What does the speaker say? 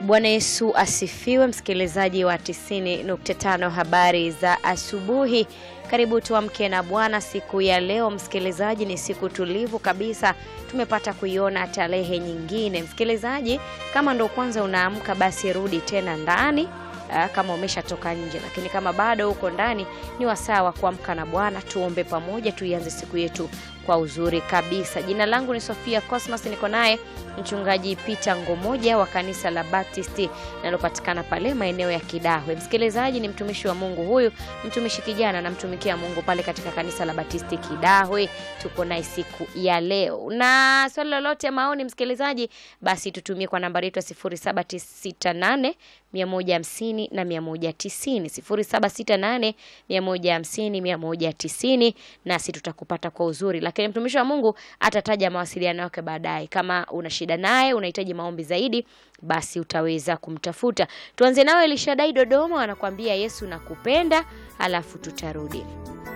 Bwana Yesu asifiwe, msikilizaji wa 90.5 habari za asubuhi. Karibu tuamke na Bwana siku ya leo. Msikilizaji, ni siku tulivu kabisa, tumepata kuiona tarehe nyingine. Msikilizaji, kama ndo kwanza unaamka, basi rudi tena ndani Aa, kama umeshatoka nje, lakini kama bado uko ndani, ni wasaa wa kuamka na Bwana. Tuombe pamoja, tuianze siku yetu kwa uzuri kabisa. Jina langu ni Sofia Cosmas, niko naye mchungaji Peter Ngomoja wa kanisa la Baptisti linalopatikana pale maeneo ya Kidahwe. Msikilizaji, ni mtumishi wa Mungu huyu, mtumishi kijana, anamtumikia Mungu pale katika kanisa la Baptisti Kidahwe. Tuko naye siku ya leo, na swali lolote, maoni, msikilizaji, basi tutumie kwa nambari yetu ya 0768 150 na 190 0768 150 190, nasi tutakupata kwa uzuri, lakini mtumishi wa Mungu atataja mawasiliano yake baadaye. Kama una shida naye, unahitaji maombi zaidi, basi utaweza kumtafuta. Tuanze nawe Elishadai Dodoma, anakuambia Yesu nakupenda, alafu tutarudi.